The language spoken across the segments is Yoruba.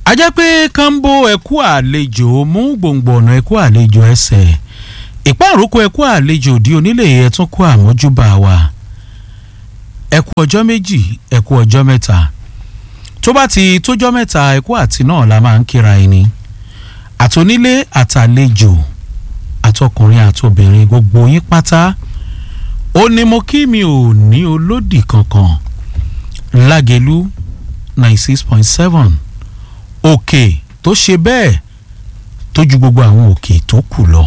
a jẹ́ pé kánbó ẹ̀kú àlejò mú gbòǹgbò ọ̀nà ẹ̀kú àlejò ẹsẹ̀ ìpàrọ̀kọ ẹ̀kú àlejò di onílé ẹ̀tún kó àmójúbà wa ẹ̀kú ọjọ́ méjì ẹ̀kú ọjọ́ mẹ́ta tó bá ti tójọ́ mẹ́ta ẹ̀kú àti náà la máa ń kíra ẹni àtònílé àtàlejò àtọkùnrin àtobìnrin gbogbo yín pátá ó ní mo kí mi ò ní olódì kankan lágẹ̀lú ninety six point seven òkè tó ṣe bẹ́ẹ̀ tó ju gbogbo àwọn òkè tó kù lọ.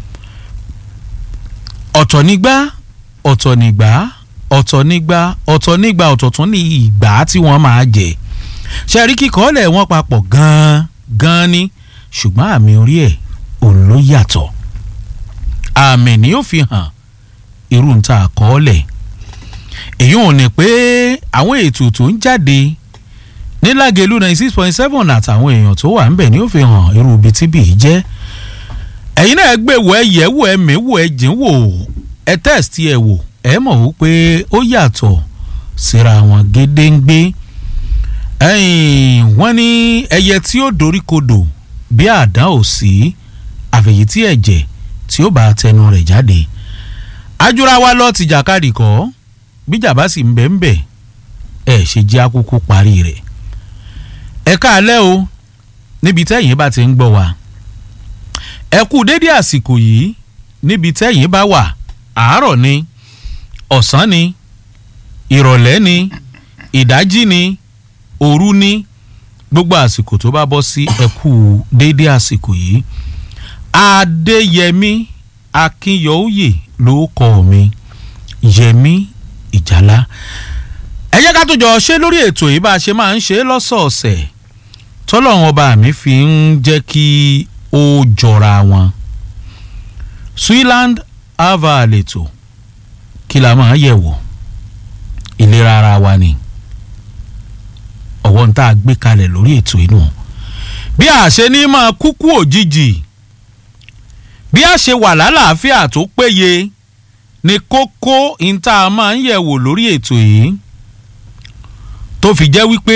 ọ̀tọ̀ nígbà ọ̀tọ̀ nígbà ọ̀tọ̀ nígbà ọ̀tọ̀ nígbà ọ̀tọ̀ tún ní ìgbà tí wọ́n máa jẹ ṣe rí kíkọ́lẹ̀ wọn papọ̀ gan-an gan-an ni ṣùgbọ́n àmì orí ẹ̀ òun ló yàtọ̀ àmì ni ó fi hàn irú ń ta àkọọ́lẹ̀ èyí ò ní pé àwọn ètò tó ń jáde ní lágẹ̀lú ninety six point seven àtàwọn èèyàn tó wà ńbẹ̀ ni ó fi hàn irú ibi tí bìí jẹ́ ẹ̀yin náà gbé wò ẹ yẹ̀ wò ẹ mẹ́wò ẹ jìn wò ẹ test ẹ wò ẹ mọ̀ wípé ó yàtọ̀ síra wọn gédéǹgbé wọ́n ní ẹyẹ tí ó doríkodò bí àdán ò sí àfẹ̀yí tí ẹ̀jẹ̀ tí ó bá tẹnu rẹ̀ jáde ajúra wa lọ ti jàkadì kọ́ bíjà bá sì ń bẹ̀ ń bẹ̀ ẹ̀ ṣe jẹ́ àkókò parí rẹ̀ ẹ káalẹ́ o níbi tẹ́yìn bá ti ń gbọ́ wa ẹ kú dédé àsìkò yìí níbi tẹ́yìn bá wà àárọ̀ ni ọ̀sán ni ìrọ̀lẹ́ ni ìdájí ni òru ni gbogbo àsìkò tó bá bọ́ sí ẹ kú dédé àsìkò yìí adéyẹmí akínyọ̀ọ́yè ló kọ́ mi yẹmí ìjálá ẹ jẹ́ ká tó jọ ṣe lórí ètò yìí bá a ṣe máa ń ṣe lọ́sọ̀ọ̀sẹ̀ tọ́lọ́run ọba mi fi ń jẹ́ kí ó jọra wọn Switzerland ava àlètò kí la máa yẹ̀ wò ìlera ara wa ni ọ̀wọ́n tá a gbé kalẹ̀ lórí ètò inú bí a ṣe ní máa kúkú òjijì bí a ṣe wà lálàáfíà tó péye ni kókó ìta máa ń yẹ̀ wò lórí ètò yìí tó fi jẹ́ wípé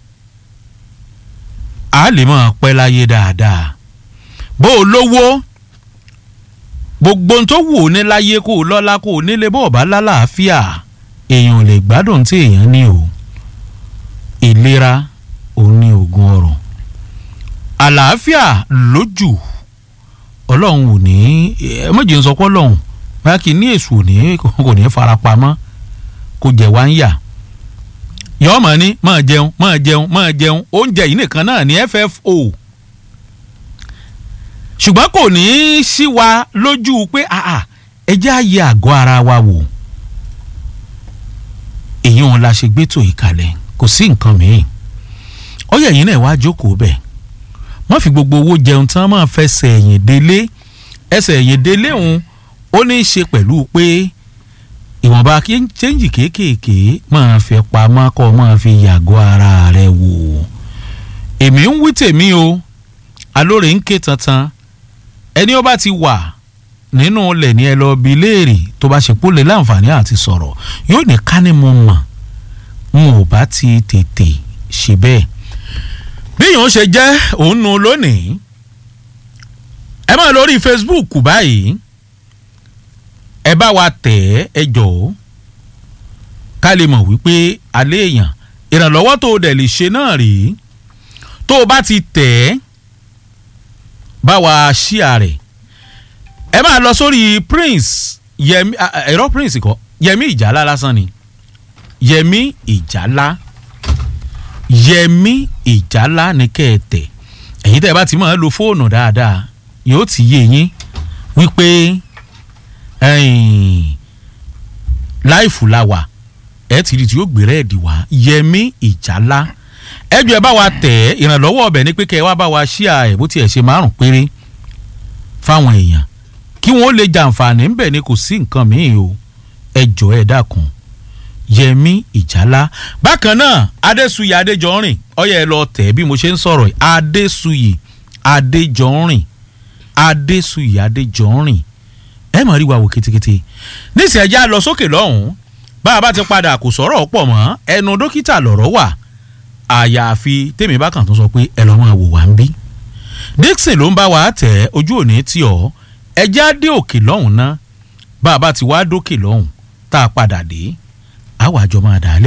a lè máa pẹ́ láyé dáadáa bó o lówó gbogbo ohun tó wù ó ní láyé kó o lọ́lá kó o nílé bó o bá lálàáfíà èèyàn ò lè gbádùn tí èèyàn ní o ìlera òun ní oògùn ọrọ̀ àlàáfíà lójú ọlọ́run ò ní ẹ méjì ń sọ pé ọlọ́run báyà kì í ní èṣù ò ní kò ní farapamọ́ kò jẹ̀ wá ń yà yọọ mọ ní máa jẹun máa jẹun máa jẹun oúnjẹ yìí nìkan náà ní FFO ṣùgbọ́n kò ní í sí wa lójú pé ẹ jẹ́ àyè àgọ́ ara wa wò èyí òun la ṣe gbétò ìkàlẹ̀ kò sí nǹkan mìíràn ọyẹ yìí náà wá jókòó bẹ́ẹ̀ wọ́n fi gbogbo owó jẹun tán máa fẹsẹ̀ ẹ̀yìn délé ẹsẹ̀ ẹ̀yìn délé òun ó ní í ṣe pẹ̀lú pé ìwọ̀nba chẹ́ǹjì kéékèèké máa fi pamọ́ kọ́ máa fi yàgò ara rẹ̀ wò èmi ń wí tèmi o alóore ń ké tantan ẹni ó bá ti wà nínú ilẹ̀ ní ẹ lọ bí léèrè tó bá ṣe pólè láǹfààní àti sọ̀rọ̀ yóò ní ká ní mo mọ̀ n ò bá ti tètè ṣe bẹ́ẹ̀ bí yòó ṣe jẹ́ òun nu lónìí ẹ máa lórí Facebook báyìí ẹ bá wa tẹ̀ ẹ́ ẹ jọ̀ọ́ ká lè mọ̀ wípé alẹ́ èèyàn ìrànlọ́wọ́ tó o dẹ̀ lè ṣe náà rèé tó o bá ti tẹ̀ ẹ́ bá wa ṣíà rẹ̀ ẹ máa lọ sórí Prince Yẹmi ẹ̀rọ Prince kọ́ Yẹmi Ìjálá lásán ni Yẹmi Ìjálá Yẹmi Ìjálá ní kẹ́ẹ̀tẹ̀ ẹ̀yin tẹ́ ẹ bá ti máa lo fóònù dáadáa yóò ti yé yín wípé láìfù la wà ẹ ti rí tí yóò gbé rẹ́ẹ̀dì wá Yẹmi Ìjálá ẹjọ ẹ bá wa tẹ̀ ẹ́ ìrànlọ́wọ́ ọbẹ̀ ni pé kẹ́ ẹ wá bá wa ṣíà ẹ̀ bó tiẹ̀ ṣe márùn péré fáwọn èèyàn kí wọ́n lè jàǹfààní ńbẹ̀ ni kò sí nǹkan míì o ẹ jọ ẹ dákun Yẹmi Ìjálá bákan náà Adésuyì Adéjọrìn ọyẹ ẹ lọ tẹ̀ bí mo ṣe ń sọ̀rọ̀ Adésuyì Adéjọrìn Adésuyì Adéjọrìn ẹ mọ̀ rí wa wò kétékété níṣẹ́ ẹja lọ sókè lọ́hùn-ún bá a bá ti padà kò sọ̀rọ̀ pọ̀ mọ́ ẹnu dókítà lọ̀rọ̀ wà àyàfi tèmi bá kàn tó sọ pé ẹ lọ́ máa wò wá ń bí Dixon ló ń bá wa tẹ̀ ojú òní tí ọ̀ ẹjẹ́ á dé òkè lọ́hùn ná bá a bá ti wá dókè lọ́hùn tá a padà dé àwọn àjọ máa dà á lẹ̀.